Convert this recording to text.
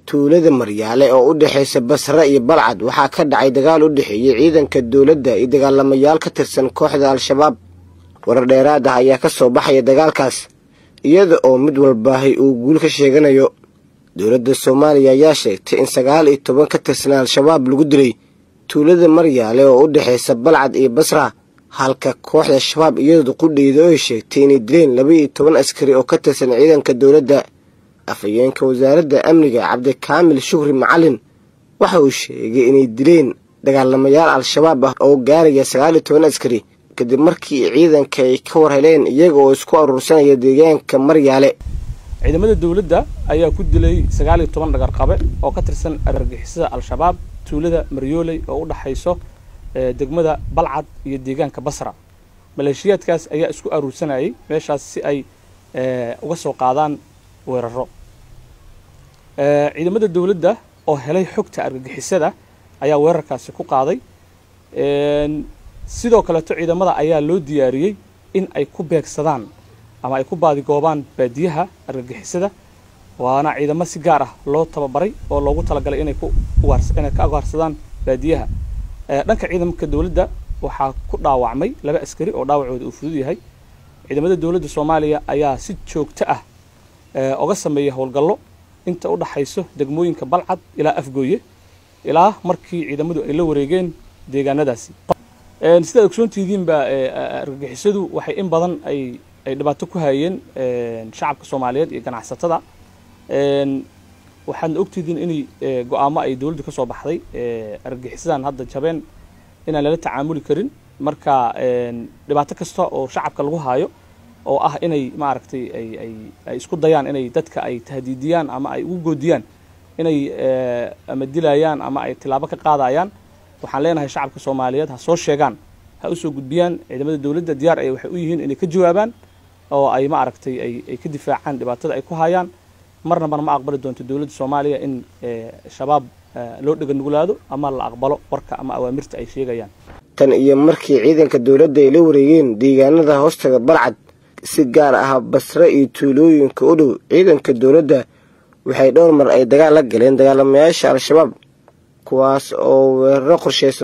tuulada maryaale oo u dhexaysa basre iyo balcad waxaa ka dhacay dagaal u dhexeeyey ciidanka dowladda iyo dagaalamayaal ka tirsan kooxda al-shabaab warar dheeraad ah ayaa ka soo baxaya dagaalkaas iyada oo mid walbaahay uu guul ka sheeganayo dowladda soomaaliya ayaa sheegtay in sagaal iyo toban ka tirsan al-shabaab lagu dilay tuulada maryaale oo u dhexaysa balcad iyo basra halka kooxda shabaab iyadu qudheyda oo ay sheegtay inay dileen laba iyo toban askari oo ka tirsan ciidanka dowladda afhayeenka wasaaradda amniga cabdikaamil shukri macalin waxa uu sheegay inay dileen dagaalamayaal al-shabaab ah oo gaaraya sagaal iyo toban askari kadib markii ciidanka ay ka war heleen iyaga oo isku aruursanaya deegaanka maryaale ciidamada dowladda ayaa ku dilay sagaal iyo toban dhagarqabe oo ka tirsan argagixisada al-shabaab tuulada maryooley oo u dhaxayso degmada balcad iyo deegaanka basra maleeshiyaadkaas ayaa isku aruursanayay meeshaas si ay uga soo qaadaan weeraro ciidamada dowladda oo helay xogta argagixisada ayaa weerarkaasi ku qaaday sidoo kaleeto ciidamada ayaa loo diyaariyey in ay ku beegsadaan ama ay ku baadigoobaan baadiyaha argagixisada waana ciidamo si gaar ah loo tababaray oo loogu talagalay inay ku inay ka ugaarsadaan baadiyaha dhanka ciidamka dowladda waxaa ku dhaawacmay laba askari oo dhaawacooda uu fudud yahay ciidamada dowladda soomaaliya ayaa si joogto ah oga sameeya howlgallo inta u dhaxayso degmooyinka balcad ilaa afgooye ilaa markii ciidamadu ay la wareegeen deegaanadaasi sidaad ogsoontihiinba argagixisadu waxay in badan ay ay dhibaato ku hayeen shacabka soomaaliyeed iyo ganacsatada waxaadna ogtihiin inay go-aamo ay dowladdu ka soo baxday argagixisadan hadda jabeen inaan lala tacaamuli karin marka dhibaato kasta oo shacabka lagu haayo oo ah inay maaragtay ay ay ay isku dayaan inay dadka ay tahdiidiyaan ama ay ugu goodiyaan inay ama dilayaan ama ay tilaabo ka qaadayaan waxaan leenahay shacabka soomaaliyeed ha soo sheegaan ha usoo gudbiyaan ciidamada dowladda diyaar ay waxay u yihiin inay ka jawaabaan oo ay maaragtay ay ay ka difaacaan dhibaatada ay ku hayaan marnabana ma aqbali doonto dowladda soomaaliya in shabaab loo dheganugulaado ama la aqbalo warka ama awaamirta ay sheegayaan tan iyo markii ciidanka dowladda ay la wareegeen deegaanada hoostaga balcad si gaar ah basre iyo tuulooyinka u dhow ciidanka dowladda waxay dhowr mar ay dagaal la galeen dagaalamayaasha al-shabaab kuwaas oo weeraro qorsheysan